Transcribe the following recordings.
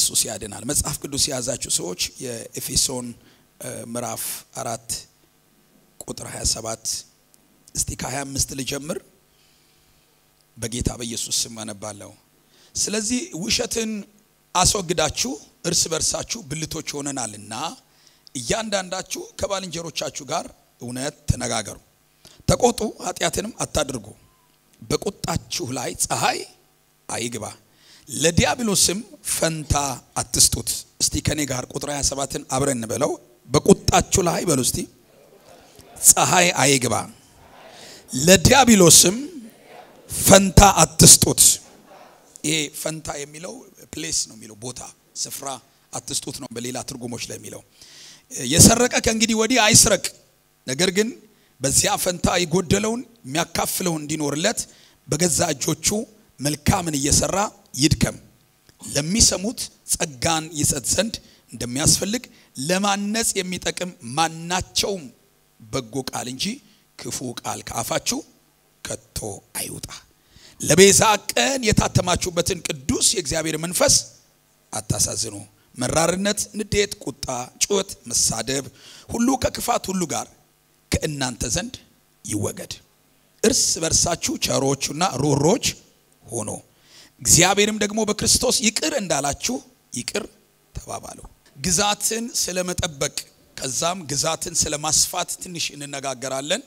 ኢየሱስ ያድናል። መጽሐፍ ቅዱስ የያዛችሁ ሰዎች የኤፌሶን ምዕራፍ አራት ቁጥር 27 እስቲ ከ25 ልጀምር። በጌታ በኢየሱስ ስም አነባለሁ። ስለዚህ ውሸትን አስወግዳችሁ እርስ በርሳችሁ ብልቶች ሆነናልና እያንዳንዳችሁ ከባልንጀሮቻችሁ ጋር እውነት ተነጋገሩ፣ ተቆጡ፣ ኃጢአትንም አታድርጉ። በቁጣችሁ ላይ ፀሐይ አይግባ፣ ለዲያብሎስም ፈንታ አትስጡት። እስቲ ከኔ ጋር ቁጥር 27ን አብረን እንበለው። በቁጣችሁ ላይ በሉ እስቲ ፀሐይ አይግባ፣ ለዲያብሎስም ፈንታ አትስጡት። ይሄ ፈንታ የሚለው ፕሌስ ነው የሚለው ቦታ ስፍራ አትስጡት ነው በሌላ ትርጉሞች ላይ የሚለው። የሰረቀ ከእንግዲህ ወዲህ አይስረቅ፣ ነገር ግን በዚያ ፈንታ የጎደለውን የሚያካፍለው እንዲኖርለት በገዛ እጆቹ መልካምን እየሰራ ይድከም። ለሚሰሙት ጸጋን ይሰጥ ዘንድ እንደሚያስፈልግ ለማነጽ የሚጠቅም ማናቸውም በጎ ቃል እንጂ ክፉ ቃል ከአፋችሁ ከቶ አይውጣ። ለቤዛ ቀን የታተማችሁበትን ቅዱስ የእግዚአብሔር መንፈስ አታሳዝኑ። መራርነት፣ ንዴት፣ ቁጣ፣ ጩኸት፣ መሳደብ ሁሉ ከክፋት ሁሉ ጋር ከእናንተ ዘንድ ይወገድ። እርስ በርሳችሁ ቸሮቹና ሩሮች ሆኖ እግዚአብሔርም ደግሞ በክርስቶስ ይቅር እንዳላችሁ ይቅር ተባባሉ። ግዛትን ስለመጠበቅ ከዛም ግዛትን ስለማስፋት ትንሽ እንነጋገራለን።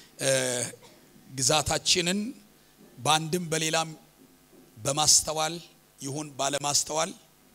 ግዛታችንን በአንድም በሌላም በማስተዋል ይሁን ባለማስተዋል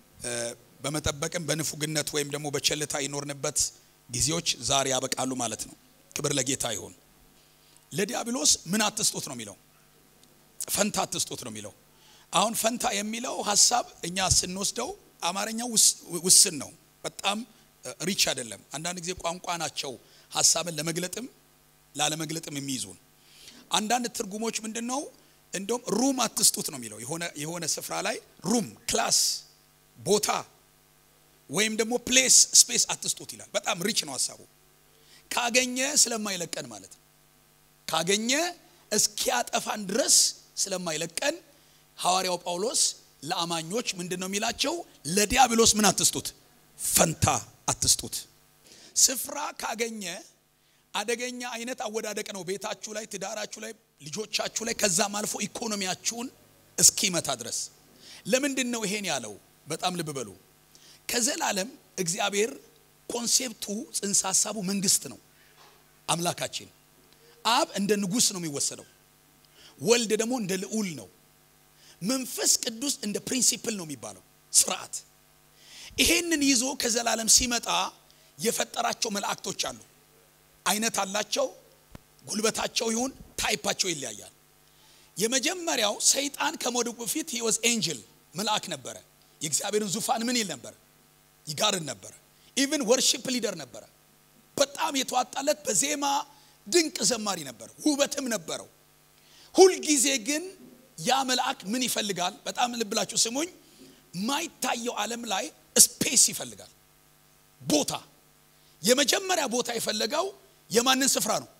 በመጠበቅም በንፉግነት ወይም ደግሞ በቸልታ ይኖርንበት ጊዜዎች ዛሬ ያበቃሉ ማለት ነው። ክብር ለጌታ ይሁን። ለዲያብሎስ ምን አትስጡት ነው የሚለው፣ ፈንታ አትስጡት ነው የሚለው። አሁን ፈንታ የሚለው ሀሳብ እኛ ስንወስደው አማርኛው ውስን ነው፣ በጣም ሪች አይደለም። አንዳንድ ጊዜ ቋንቋ ናቸው ሀሳብን ለመግለጥም ላለመግለጥም የሚይዙን። አንዳንድ ትርጉሞች ምንድን ነው እንደውም ሩም አትስጡት ነው የሚለው። የሆነ የሆነ ስፍራ ላይ ሩም ክላስ ቦታ ወይም ደግሞ ፕሌስ ስፔስ አትስጡት ይላል። በጣም ሪች ነው ሀሳቡ። ካገኘ ስለማይለቀን ማለት ነው። ካገኘ እስኪያጠፋን ድረስ ስለማይለቀን ሐዋርያው ጳውሎስ ለአማኞች ምንድን ነው የሚላቸው? ለዲያብሎስ ምን አትስጡት? ፈንታ አትስጡት። ስፍራ ካገኘ አደገኛ አይነት አወዳደቅ ነው። ቤታችሁ ላይ፣ ትዳራችሁ ላይ፣ ልጆቻችሁ ላይ ከዛም አልፎ ኢኮኖሚያችሁን እስኪመታ ድረስ። ለምንድን ነው ይሄን ያለው? በጣም ልብ በሉ። ከዘላለም እግዚአብሔር ኮንሴፕቱ ጽንሰ ሀሳቡ መንግስት ነው። አምላካችን አብ እንደ ንጉሥ ነው የሚወሰደው። ወልድ ደግሞ እንደ ልዑል ነው። መንፈስ ቅዱስ እንደ ፕሪንሲፕል ነው የሚባለው ስርዓት። ይሄንን ይዞ ከዘላለም ሲመጣ የፈጠራቸው መላእክቶች አሉ። አይነት አላቸው። ጉልበታቸው ይሁን ታይፓቸው ይለያያል። የመጀመሪያው ሰይጣን ከመውደቁ በፊት ሂ ዋዝ ኤንጅል መልአክ ነበረ። የእግዚአብሔርን ዙፋን ምን ይል ነበረ? ይጋርን ነበረ። ኢቭን ወርሺፕ ሊደር ነበረ። በጣም የተዋጣለት በዜማ ድንቅ ዘማሪ ነበር፣ ውበትም ነበረው። ሁልጊዜ ግን ያ መልአክ ምን ይፈልጋል? በጣም ልብላችሁ ስሙኝ። ማይታየው ዓለም ላይ ስፔስ ይፈልጋል፣ ቦታ። የመጀመሪያ ቦታ የፈለገው የማንን ስፍራ ነው?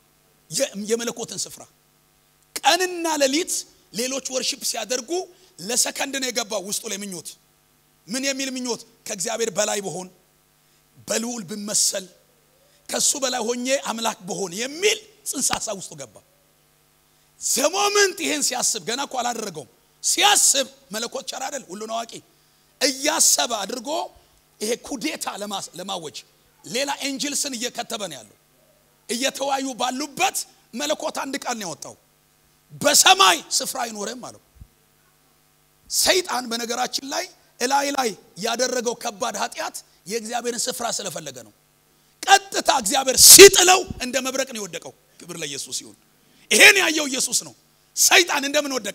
የመለኮትን ስፍራ። ቀንና ሌሊት ሌሎች ወርሺፕ ሲያደርጉ ለሰከንድ ነው የገባው ውስጡ ላይ ምኞት። ምን የሚል ምኞት? ከእግዚአብሔር በላይ በሆን በልዑል ብመሰል ከሱ በላይ ሆኜ አምላክ በሆን የሚል ጽንሰ ሀሳብ ውስጡ ገባ። ዘሞመንት ይሄን ሲያስብ ገና እኮ አላደረገውም። ሲያስብ መለኮት ቸር አይደል? ሁሉን አዋቂ እያሰበ አድርጎ ይሄ ኩዴታ ለማወጅ ሌላ ኤንጅልስን እየከተበ ነው ያለው። እየተዋዩ ባሉበት መለኮት አንድ ቃል ነው ያወጣው፣ በሰማይ ስፍራ አይኖርም አለው። ሰይጣን በነገራችን ላይ እላይ ላይ ያደረገው ከባድ ኃጢአት የእግዚአብሔርን ስፍራ ስለፈለገ ነው። ቀጥታ እግዚአብሔር ሲጥለው እንደ መብረቅ ነው የወደቀው። ክብር ለኢየሱስ ይሁን። ይሄን ያየው ኢየሱስ ነው። ሰይጣን እንደምን ወደቀ?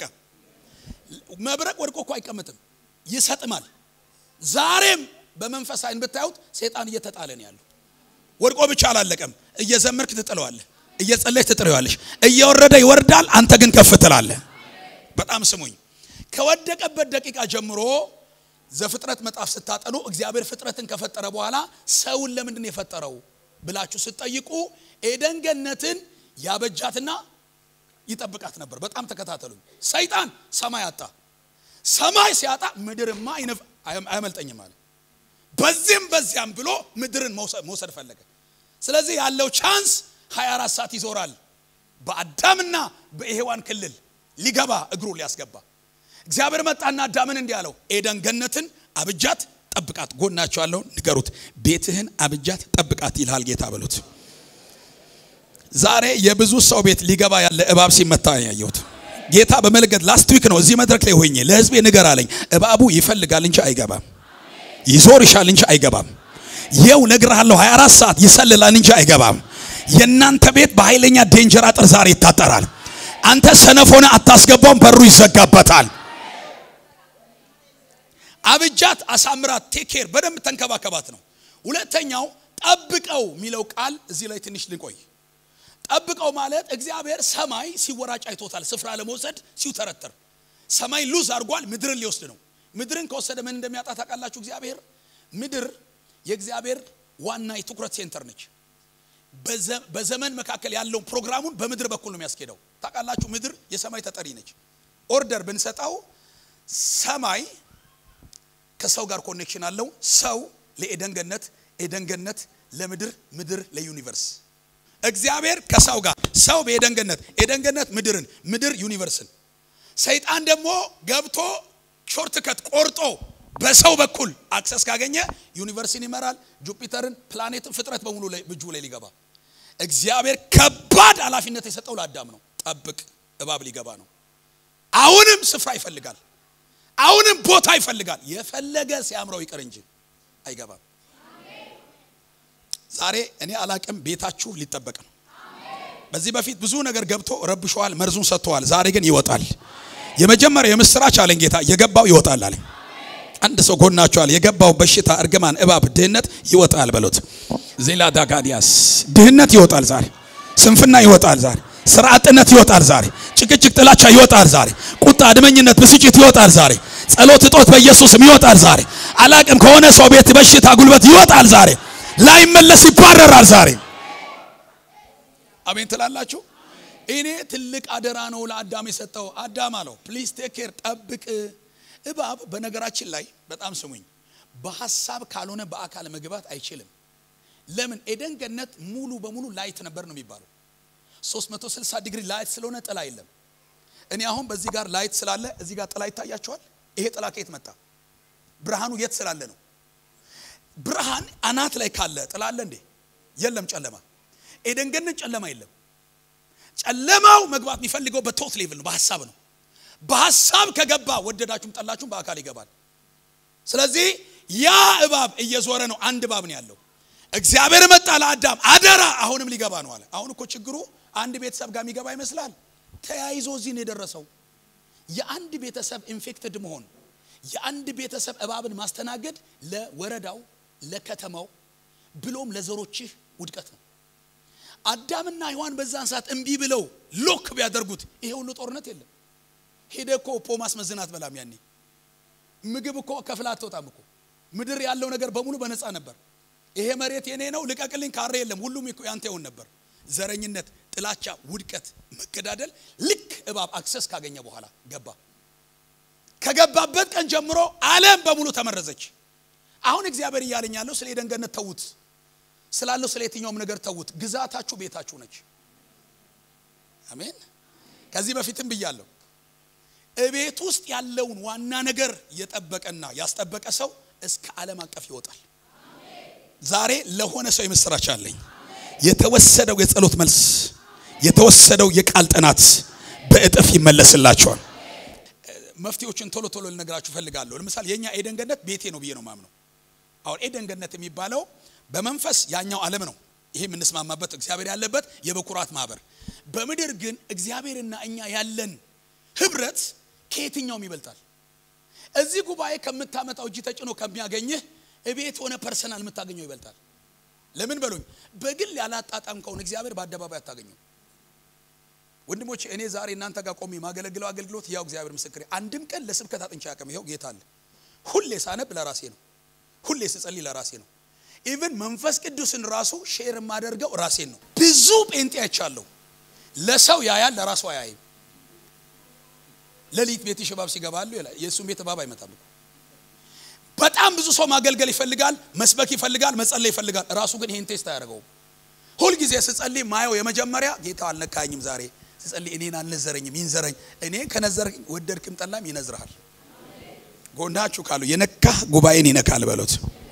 መብረቅ ወድቆ እኮ አይቀመጥም፣ ይሰጥማል። ዛሬም በመንፈስ አይን ብታዩት ሰይጣን እየተጣለ ነው ያለው። ወድቆ ብቻ አላለቀም። እየዘመርክ ትጥለዋለህ፣ እየጸለይክ ትጥለዋለሽ። እየወረደ ይወርዳል፣ አንተ ግን ከፍ ትላለህ። በጣም ስሙኝ። ከወደቀበት ደቂቃ ጀምሮ ዘፍጥረት መጽሐፍ ስታጠኑ እግዚአብሔር ፍጥረትን ከፈጠረ በኋላ ሰውን ለምንድን ነው የፈጠረው ብላችሁ ስትጠይቁ ኤደን ገነትን ያበጃትና ይጠብቃት ነበር። በጣም ተከታተሉኝ። ሰይጣን ሰማይ አጣ። ሰማይ ሲያጣ ምድርማ አያመልጠኝም አለ። በዚህም በዚያም ብሎ ምድርን መውሰድ ፈለገ። ስለዚህ ያለው ቻንስ 24 ሰዓት ይዞራል። በአዳምና በሔዋን ክልል ሊገባ እግሩ ሊያስገባ እግዚአብሔር መጣና አዳምን እንዲህ አለው፣ ኤደን ገነትን አብጃት ጠብቃት። ጎናቸው ያለውን ንገሩት፣ ቤትህን አብጃት ጠብቃት ይልሃል ጌታ በሉት። ዛሬ የብዙ ሰው ቤት ሊገባ ያለ እባብ ሲመታ ያየሁት ጌታ በመለገድ ላስት ዊክ ነው። እዚህ መድረክ ላይ ሆኜ ለህዝቤ ንገር አለኝ። እባቡ ይፈልጋል እንጂ አይገባም፣ ይዞር ይሻል እንጂ አይገባም። የው ነግርሃለሁ፣ 24 ሰዓት ይሰልላል እንጂ አይገባም። የእናንተ ቤት በኃይለኛ ዴንጀር አጥር ዛሬ ይታጠራል። አንተ ሰነፎነ አታስገባውም፣ በሩ ይዘጋበታል። አብጃት፣ አሳምራት፣ ቴኬር በደንብ ተንከባከባት ነው። ሁለተኛው ጠብቀው የሚለው ቃል እዚህ ላይ ትንሽ ልቆይ። ጠብቀው ማለት እግዚአብሔር ሰማይ ሲወራጭ አይቶታል። ስፍራ ለመውሰድ ሲውተረተር ሰማይ ሉዝ አድርጓል። ምድርን ሊወስድ ነው። ምድርን ከወሰደ ምን እንደሚያጣ ታውቃላችሁ? እግዚአብሔር ምድር የእግዚአብሔር ዋና የትኩረት ሴንተር ነች። በዘመን መካከል ያለውን ፕሮግራሙን በምድር በኩል ነው የሚያስኬደው። ታውቃላችሁ፣ ምድር የሰማይ ተጠሪ ነች። ኦርደር ብንሰጠው ሰማይ ከሰው ጋር ኮኔክሽን አለው። ሰው ለኤደን ገነት፣ ኤደን ገነት ለምድር፣ ምድር ለዩኒቨርስ። እግዚአብሔር ከሰው ጋር፣ ሰው በኤደን ገነት፣ ኤደን ገነት ምድርን፣ ምድር ዩኒቨርስን። ሰይጣን ደግሞ ገብቶ ሾርትከት ቆርጦ በሰው በኩል አክሰስ ካገኘ ዩኒቨርስን ይመራል። ጁፒተርን፣ ፕላኔትን፣ ፍጥረት በሙሉ ላይ እጁ ላይ ሊገባ እግዚአብሔር ከባድ ኃላፊነት የሰጠው ለአዳም ነው። ጠብቅ፣ እባብ ሊገባ ነው። አሁንም ስፍራ ይፈልጋል። አሁንም ቦታ ይፈልጋል። የፈለገ ሲያምረው ይቅር እንጂ አይገባም። ዛሬ እኔ አላቅም፣ ቤታችሁ ሊጠበቅ ነው። በዚህ በፊት ብዙ ነገር ገብቶ ረብሸዋል፣ መርዙን ሰጥተዋል። ዛሬ ግን ይወጣል። የመጀመሪያ የምስራች አለኝ ጌታ፣ የገባው ይወጣል አለኝ። አንድ ሰው ጎናቸዋል። የገባው በሽታ፣ እርግማን፣ እባብ፣ ድህነት ይወጣል በሉት። ዜላ ዳጋዲያስ ድህነት ይወጣል ዛሬ። ስንፍና ይወጣል ዛሬ። ስራ አጥነት ይወጣል ዛሬ። ጭቅጭቅ፣ ጥላቻ ይወጣል ዛሬ። ቁጣ፣ አድመኝነት፣ ብስጭት ይወጣል ዛሬ። ጸሎት እጦት በኢየሱስም ይወጣል ዛሬ። አላቅም ከሆነ ሰው ቤት በሽታ፣ ጉልበት ይወጣል ዛሬ። ላይመለስ ይባረራል ዛሬ። አሜን ትላላችሁ። እኔ ትልቅ አደራ ነው ለአዳም የሰጠው። አዳም አለው ፕሊዝ ቴክ ኬር ጠብቅ። እባብ በነገራችን ላይ በጣም ስሙኝ፣ በሀሳብ ካልሆነ በአካል መግባት አይችልም። ለምን? ኤደን ገነት ሙሉ በሙሉ ላይት ነበር ነው የሚባለው 360 ዲግሪ ላይት ስለሆነ ጥላ የለም። እኔ አሁን በዚህ ጋር ላይት ስላለ እዚህ ጋር ጥላ ይታያቸዋል። ይሄ ጥላ ከየት መጣ? ብርሃኑ የት ስላለ ነው? ብርሃን አናት ላይ ካለ ጥላ አለ እንዴ? የለም። ጨለማ ኤደን ገነት ጨለማ የለም። ጨለማው መግባት የሚፈልገው በቶት ሌቭል ነው፣ በሀሳብ ነው። በሀሳብ ከገባ ወደዳችሁም ጠላችሁም በአካል ይገባል። ስለዚህ ያ እባብ እየዞረ ነው። አንድ እባብ ነው ያለው። እግዚአብሔር መጣ ለአዳም አደራ፣ አሁንም ሊገባ ነው አለ። አሁን እኮ ችግሩ አንድ ቤተሰብ ጋር የሚገባ ይመስላል። ተያይዞ እዚህ ነው የደረሰው። የአንድ ቤተሰብ ኢንፌክትድ መሆን፣ የአንድ ቤተሰብ እባብን ማስተናገድ ለወረዳው፣ ለከተማው ብሎም ለዘሮችህ ውድቀት ነው። አዳምና ሔዋን በዛን ሰዓት እምቢ ብለው ሎክ ቢያደርጉት ይሄ ሁሉ ጦርነት የለም። ሄደ እኮ ፖ ማስመዝናት በላም ያኔ ምግብ እኮ ከፍላ አትወጣም እኮ ምድር ያለው ነገር በሙሉ በነፃ ነበር። ይሄ መሬት የኔ ነው ልቀቅልኝ ካሬ የለም። ሁሉም ያንተ ይሆን ነበር። ዘረኝነት፣ ጥላቻ፣ ውድቀት፣ መገዳደል ልክ እባብ አክሰስ ካገኘ በኋላ ገባ። ከገባበት ቀን ጀምሮ ዓለም በሙሉ ተመረዘች። አሁን እግዚአብሔር እያለኝ ያለው ስለ ኤደን ገነት ተዉት፣ ስላለው ስለ የትኛውም ነገር ተዉት። ግዛታችሁ ቤታችሁ ነች። አሜን። ከዚህ በፊትም ብያለሁ። እቤት ውስጥ ያለውን ዋና ነገር የጠበቀና ያስጠበቀ ሰው እስከ ዓለም አቀፍ ይወጣል። ዛሬ ለሆነ ሰው የምስራች አለኝ። የተወሰደው የጸሎት መልስ፣ የተወሰደው የቃል ጥናት በእጥፍ ይመለስላቸዋል። መፍትሄዎችን ቶሎ ቶሎ ልነግራችሁ ፈልጋለሁ። ለምሳሌ የኛ ኤደን ገነት ቤቴ ነው ብዬ ነው ማምነው። አሁን ኤደን ገነት የሚባለው በመንፈስ ያኛው ዓለም ነው። ይሄ የምንስማማበት እግዚአብሔር ያለበት የበኩራት ማህበር። በምድር ግን እግዚአብሔርና እኛ ያለን ህብረት ከየትኛውም ይበልጣል። እዚህ ጉባኤ ከምታመጣው እጅ ተጭኖ ከሚያገኝህ እቤት ሆነ ፐርሰናል የምታገኘው ይበልጣል። ለምን በሉኝ፣ በግል ያላጣጣምከውን እግዚአብሔር በአደባባይ አታገኘው። ወንድሞች እኔ ዛሬ እናንተ ጋር ቆሜ የማገለግለው አገልግሎት ያው እግዚአብሔር ምስክሬ፣ አንድም ቀን ለስብከት አጥንቻ ያቅም ይኸው ጌታ አለ። ሁሌ ሳነብ ለራሴ ነው። ሁሌ ስጸልይ ለራሴ ነው። ኢቭን መንፈስ ቅዱስን ራሱ ሼር የማደርገው ራሴን ነው። ብዙ ጴንጤ አይቻለሁ። ለሰው ያያል፣ ለራሱ አያይም። ሌሊት ቤት እባብ ሲገባሉ ይላል። የእሱም ቤት እባብ አይመጣም እኮ በጣም ብዙ ሰው ማገልገል ይፈልጋል፣ መስበክ ይፈልጋል፣ መጸለይ ይፈልጋል። ራሱ ግን ይህን ቴስት አያደርገውም። ሁልጊዜ ስጸልይ ማየው የመጀመሪያ ጌታ አልነካኝም፣ ዛሬ ስጸልይ እኔን አልነዘረኝም፣ ይንዘረኝ። እኔ ከነዘረኝ ወደድክም ጠላም ይነዝርሃል። ጎናችሁ ካሉ የነካ ጉባኤን ይነካል በሉት።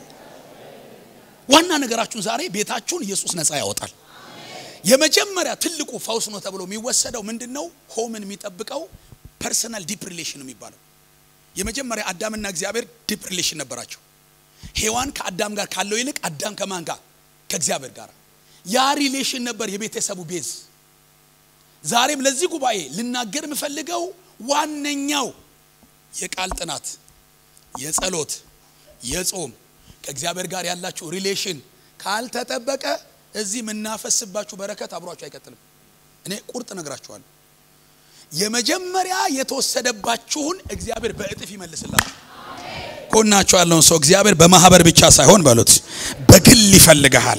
ዋና ነገራችሁን ዛሬ ቤታችሁን ኢየሱስ ነፃ ያወጣል። የመጀመሪያ ትልቁ ፈውስ ነው ተብሎ የሚወሰደው ምንድን ነው? ሆምን የሚጠብቀው ፐርሰናል ዲፕ ሪሌሽን ነው የሚባለው። የመጀመሪያ አዳምና እግዚአብሔር ዲፕ ሪሌሽን ነበራቸው። ሔዋን ከአዳም ጋር ካለው ይልቅ አዳም ከማን ጋር? ከእግዚአብሔር ጋር። ያ ሪሌሽን ነበር የቤተሰቡ ቤዝ። ዛሬም ለዚህ ጉባኤ ልናገር የምፈልገው ዋነኛው የቃል ጥናት፣ የጸሎት፣ የጾም ከእግዚአብሔር ጋር ያላችሁ ሪሌሽን ካልተጠበቀ እዚህ የምናፈስባችሁ በረከት አብሯችሁ አይቀጥልም። እኔ ቁርጥ ነግራችኋለሁ። የመጀመሪያ የተወሰደባችሁን እግዚአብሔር በእጥፍ ይመልስላችሁ። ኮናችሁ ያለውን ሰው እግዚአብሔር በማህበር ብቻ ሳይሆን በሉት በግል ይፈልግሃል።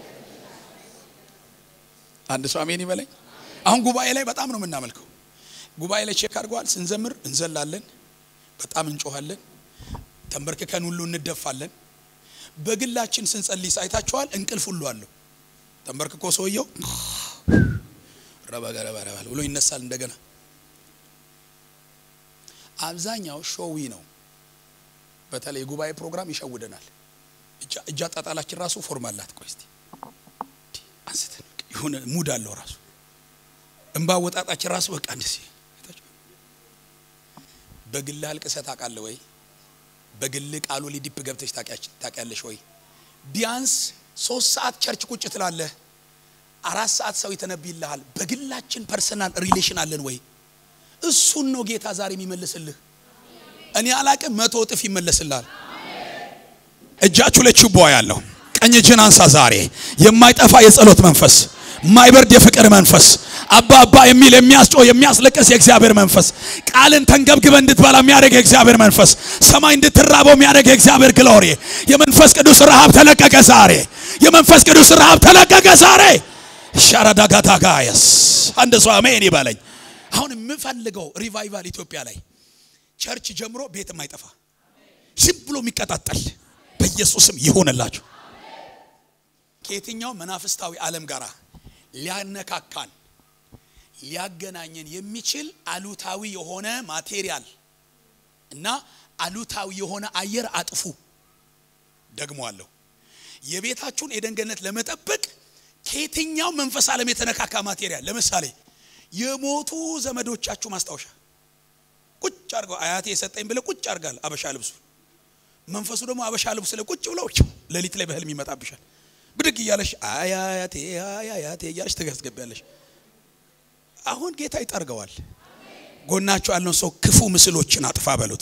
አንድ ሰው አሜን ይበለኝ። አሁን ጉባኤ ላይ በጣም ነው የምናመልከው። ጉባኤ ላይ ቼክ አድርገዋል። ስንዘምር እንዘላለን፣ በጣም እንጮኋለን፣ ተንበርክከን ሁሉ እንደፋለን። በግላችን ስንጸልይ ሳይታችኋል። እንቅልፍ ሁሉ አለው። ተንበርክኮ ሰውየው ረበገረበረበል ብሎ ይነሳል እንደገና። አብዛኛው ሾዊ ነው። በተለይ የጉባኤ ፕሮግራም ይሸውደናል። እጅ አጣጣላችን ራሱ ፎርም አላት። ቆይ እስቲ አንስተን የሆነ ሙድ አለው ራሱ እንባ ወጣጣችን ራሱ በቃ እንደዚህ በግል አልቅሰህ ታውቃለህ ወይ? በግል ቃሉ ሊዲፕ ገብተሽ ታውቂያለሽ ወይ? ቢያንስ ሶስት ሰዓት ቸርች ቁጭ ትላለህ፣ አራት ሰዓት ሰው ይተነብይልሃል። በግላችን ፐርሰናል ሪሌሽን አለን ወይ? እሱን ነው ጌታ ዛሬ የሚመልስልህ። እኔ አላቅም፣ መቶ እጥፍ ይመለስልሃል። እጃችሁ ላይ ችቦ ያለው ቀኝ እጅን አንሳ። ዛሬ የማይጠፋ የጸሎት መንፈስ፣ የማይበርድ የፍቅር መንፈስ አባ አባ የሚል የሚያስጮህ የሚያስለቅስ የእግዚአብሔር መንፈስ ቃልን ተንገብግበ እንድትበላ የሚያደርግ የእግዚአብሔር መንፈስ ሰማይ እንድትራበው የሚያደርግ የእግዚአብሔር ግሎሪ የመንፈስ ቅዱስ ረሃብ ተለቀቀ ዛሬ። የመንፈስ ቅዱስ ረሃብ ተለቀቀ ዛሬ። ሻራዳጋታጋየስ አንድ ሰው አሜን ይበለኝ። አሁን የምፈልገው ሪቫይቫል ኢትዮጵያ ላይ ቸርች ጀምሮ ቤት የማይጠፋ ዝም ብሎ የሚቀጣጠል በኢየሱስም ይሆንላችሁ። ከየትኛው መናፍስታዊ ዓለም ጋር ሊያነካካን ሊያገናኘን የሚችል አሉታዊ የሆነ ማቴሪያል እና አሉታዊ የሆነ አየር አጥፉ። ደግሞ አለው የቤታችሁን የደንገነት ለመጠበቅ ከየትኛው መንፈስ ዓለም የተነካካ ማቴሪያል ለምሳሌ የሞቱ ዘመዶቻችሁ ማስታወሻ ቁጭ አድርገው አያቴ የሰጠኝ ብለ ቁጭ አድርጋል አበሻ ልብሱ መንፈሱ ደግሞ አበሻ ልብስ ላይ ቁጭ ብለው ሌሊት ላይ በህልም ይመጣብሻል። ብድግ እያለሽ አያቴ አያቴ እያለሽ ትገስገቢያለሽ። አሁን ጌታ ይጠርገዋል። ጎናቸው ያለውን ሰው ክፉ ምስሎችን አጥፋ በሉት።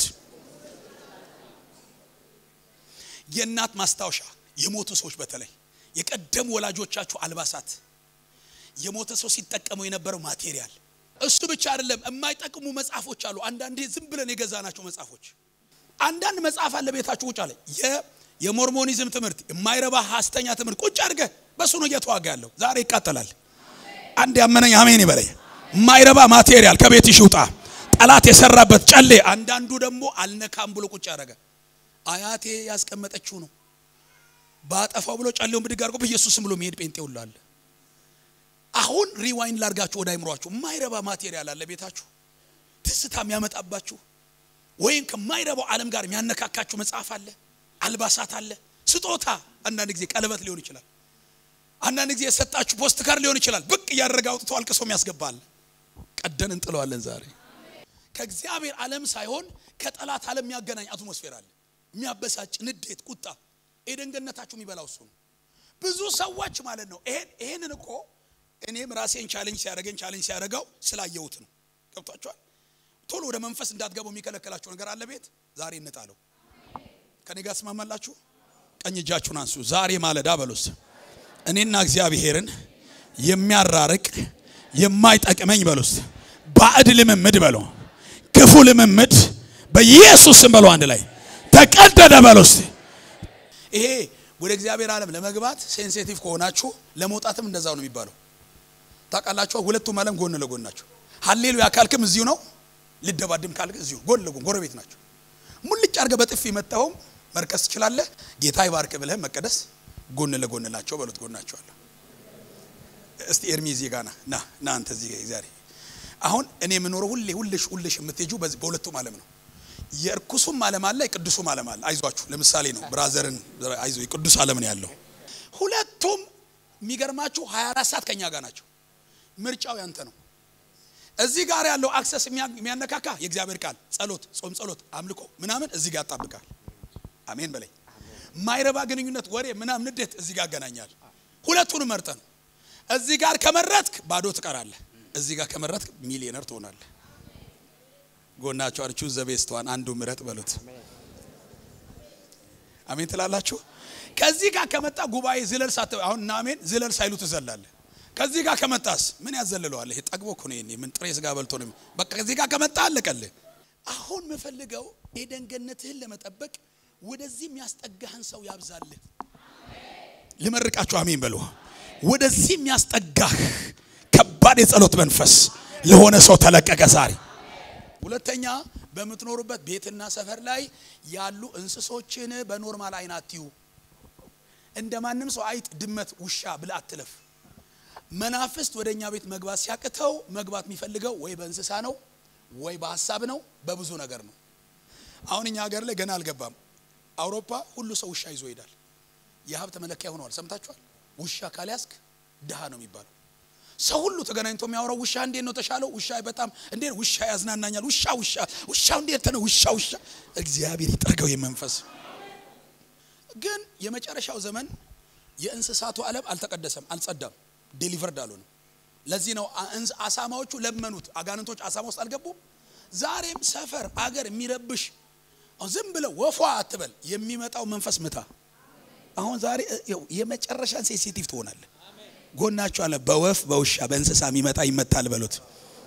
የእናት ማስታወሻ የሞቱ ሰዎች በተለይ የቀደሙ ወላጆቻችሁ አልባሳት፣ የሞተ ሰው ሲጠቀመው የነበረው ማቴሪያል። እሱ ብቻ አይደለም፣ የማይጠቅሙ መጽሐፎች አሉ። አንዳንዴ ዝም ብለን የገዛናቸው መጽሐፎች። አንዳንድ መጽሐፍ አለ ቤታችሁ ቁጭ አለ የሞርሞኒዝም ትምህርት የማይረባ ሐሰተኛ ትምህርት ቁጭ አድርገህ በሱ ነው እየተዋጋ ያለው። ዛሬ ይቃጠላል። አንድ ያመነኝ አሜን ይበለኝ። የማይረባ ማቴሪያል ከቤትሽ ይውጣ። ጠላት የሰራበት ጨሌ። አንዳንዱ ደግሞ አልነካም ብሎ ቁጭ ያደረገ አያቴ ያስቀመጠችው ነው ባጠፋው ብሎ ጨሌውን ብድግ አድርጎ በኢየሱስም ብሎ የሚሄድ ጴንጤ ሁሉ አለ። አሁን ሪዋይንድ ላርጋችሁ ወደ አይምሯችሁ። የማይረባ ማቴሪያል አለ ቤታችሁ ትዝታ የሚያመጣባችሁ ወይም ከማይረባው ዓለም ጋር የሚያነካካችሁ መጽሐፍ አለ፣ አልባሳት አለ፣ ስጦታ። አንዳንድ ጊዜ ቀለበት ሊሆን ይችላል። አንዳንድ ጊዜ የሰጣችሁ ፖስት ካርድ ሊሆን ይችላል። ብቅ እያደረገ አውጥቶ አልቅሶ የሚያስገባል። ቀደን እንጥለዋለን። ዛሬ ከእግዚአብሔር ዓለም ሳይሆን ከጠላት ዓለም የሚያገናኝ አትሞስፌር አለ። የሚያበሳጭ ንዴት፣ ቁጣ የደንገነታችሁ የሚበላው እሱ ነው። ብዙ ሰዎች ማለት ነው። ይሄን ይሄንን እኮ እኔም ራሴን ቻሌንጅ ሲያደርገኝ ቻሌንጅ ሲያደርገው ስላየሁት ነው። ገብቷቸዋል። ቶሎ ወደ መንፈስ እንዳትገቡ የሚከለከላችሁ ነገር አለ። ቤት ዛሬ እንጣለው። ከኔ ጋር ስማማላችሁ? ቀኝ እጃችሁን አንሱ። ዛሬ ማለዳ በሉስ እኔና እግዚአብሔርን የሚያራርቅ የማይጠቅመኝ በሉስ ባዕድ ልምምድ በሉ ክፉ ልምምድ በኢየሱስ ስም በሉ አንድ ላይ ተቀደደ በሉስ። ይሄ ወደ እግዚአብሔር ዓለም ለመግባት ሴንሲቲቭ ከሆናችሁ ለመውጣትም እንደዛው ነው የሚባለው። ታውቃላችሁ፣ ሁለቱም ዓለም ጎን ለጎን ናቸው። ሀሌሉያ ካልክም እዚሁ ነው፣ ልደባድም ካልክ እዚሁ ጎን ለጎን ጎረቤት ናቸው። ሙልጭ አድርገህ በጥፊ መታኸውም መርከስ ትችላለህ። ጌታ ይባርክ ብለህ መቀደስ ጎን ለጎን ናቸው በሉት። ጎናቸዋለሁ። እስቲ ኤርሚ እዚህ ጋር ና ና ና አንተ እዚህ ጋር ዛሬ አሁን እኔ የምኖረው ሁሌ ሁልሽ ሁልሽ የምትሄጂው በዚህ በሁለቱም ዓለም ነው። የእርኩሱም ዓለም አለ፣ የቅዱሱም ዓለም አለ። አይዟችሁ ለምሳሌ ነው ብራዘርን አይዞ የቅዱስ ዓለም ነው ያለው። ሁለቱም የሚገርማችሁ 24 ሰዓት ከኛ ጋር ናቸው። ምርጫው ያንተ ነው። እዚህ ጋር ያለው አክሰስ የሚያነካካ የእግዚአብሔር ቃል፣ ጸሎት፣ ጾም፣ ጸሎት፣ አምልኮ ምናምን እዚህ ጋር ያጣብቃል። አሜን በለኝ። ማይረባ ግንኙነት፣ ወሬ ምናምን፣ ንዴት እዚህ ጋር ያገናኛል። ሁለቱንም መርጠ ነው። እዚህ ጋር ከመረጥክ ባዶ ትቀራለህ። እዚህ ጋር ከመረጥክ ሚሊዮነር ትሆናለህ። ጎናቸው አርቹ ዘቤስተዋን አንዱ ምረጥ በሉት። አሜን ትላላችሁ። ከዚህ ጋር ከመጣ ጉባኤ ዝለል ሳት አሁን እና አሜን ዝለል ሳይሉ ትዘላለህ። ከዚህ ጋር ከመጣስ ምን ያዘልለዋል? ይሄ ጠግቦ እኮ ነው። ምን ጥሬ ስጋ በልቶ ነው። በቃ ከዚህ ጋር ከመጣ አለቀልህ። አሁን የምፈልገው ኤደን ገነትህን ለመጠበቅ ወደዚህ የሚያስጠጋህን ሰው ያብዛልህ። ልመርቃችሁ አሜን በሉ። ወደዚህ የሚያስጠጋህ ከባድ የጸሎት መንፈስ ለሆነ ሰው ተለቀቀ ዛሬ። ሁለተኛ በምትኖሩበት ቤትና ሰፈር ላይ ያሉ እንስሶችን በኖርማል አይን አትዩ። እንደ ማንም ሰው አይጥ፣ ድመት፣ ውሻ ብለህ አትለፍ። መናፍስት ወደ እኛ ቤት መግባት ሲያቅተው መግባት የሚፈልገው ወይ በእንስሳ ነው ወይ በሀሳብ ነው፣ በብዙ ነገር ነው። አሁን እኛ ሀገር ላይ ገና አልገባም። አውሮፓ ሁሉ ሰው ውሻ ይዞ ይሄዳል። የሀብት መለኪያ ሆነዋል። ሰምታችኋል? ውሻ ካልያዝክ ድሃ ነው የሚባለው። ሰው ሁሉ ተገናኝቶ የሚያወራው ውሻ እንዴት ነው ተሻለው? ውሻ በጣም እንዴት ውሻ ያዝናናኛል። ውሻ ውሻ ውሻ እንዴት ነው ውሻ ውሻ። እግዚአብሔር ይጠርገው የመንፈስ ግን የመጨረሻው ዘመን የእንስሳቱ ዓለም አልተቀደሰም፣ አልጸዳም፣ ዴሊቨርድ አልሆነም። ለዚህ ነው አሳማዎቹ ለመኑት። አጋንንቶች አሳማ ውስጥ አልገቡም። ዛሬም ሰፈር አገር የሚረብሽ ዝም ብለው ወፏ አትበል፣ የሚመጣው መንፈስ ምታ። አሁን ዛሬ የመጨረሻን ሴንሲቲቭ ትሆናለህ። ጎናቸው አለ በወፍ በውሻ በእንስሳ የሚመጣ ይመታል በሉት።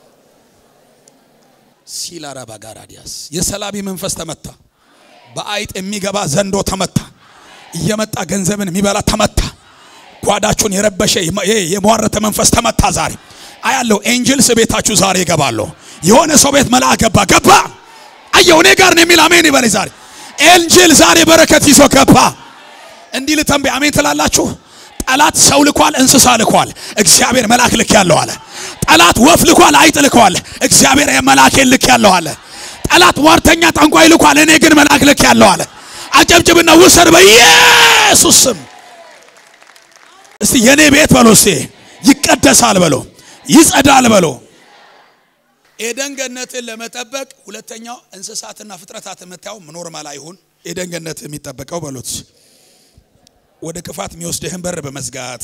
ሲላራ ባጋራዲያስ የሰላቢ መንፈስ ተመታ። በአይጥ የሚገባ ዘንዶ ተመታ። እየመጣ ገንዘብን የሚበላ ተመታ። ጓዳችሁን የረበሸ የሟረተ መንፈስ ተመታ። ዛሬ አያለው ኤንጅልስ ቤታችሁ ዛሬ ይገባሉ። የሆነ ሰው ቤት መልአክ ገባ ገባ አየው እኔ ጋር ነው የሚል አሜን ይበለኝ። ዛሬ ኤንጅል ዛሬ በረከት ይዞ ገባ። እንዲህ ልተንበይ አሜን ትላላችሁ። ጠላት ሰው ልኳል፣ እንስሳ ልኳል። እግዚአብሔር መልአክ ልክ ያለው አለ። ጠላት ወፍ ልኳል፣ አይጥ ልኳል። እግዚአብሔር መልአኬን ልክ ያለው አለ። ጠላት ሟርተኛ ጠንቋይ ልኳል፣ እኔ ግን መልአክ ልክ ያለው አለ። አጨብጭብና ውሰድ በኢየሱስ ስም። እስቲ የኔ ቤት በሎ፣ እስቲ ይቀደሳል በሎ፣ ይጸዳል በሎ። ኤደን ገነትን ለመጠበቅ ሁለተኛው እንስሳትና ፍጥረታት የምታየው ኖርማል አይሁን። ኤደን ገነት የሚጠበቀው በሎት ወደ ክፋት የሚወስድህን በር በመዝጋት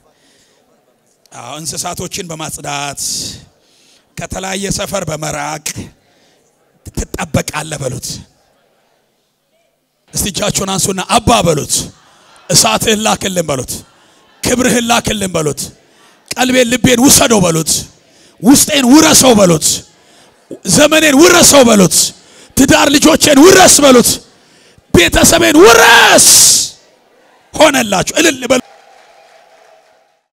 እንስሳቶችን በማጽዳት ከተለያየ ሰፈር በመራቅ ትጠበቃለህ በሉት። እስቲ እጃችሁን አንሱና አባ በሉት። እሳትህን ላክልን በሉት። ክብርህን ላክልን በሉት። ቀልቤን ልቤን ውሰደው በሉት። ውስጤን ውረሰው በሉት። ዘመኔን ውረሰው በሉት። ትዳር ልጆቼን ውረስ በሉት። ቤተሰቤን ውረስ ሆነላችሁ። እልል በሉ።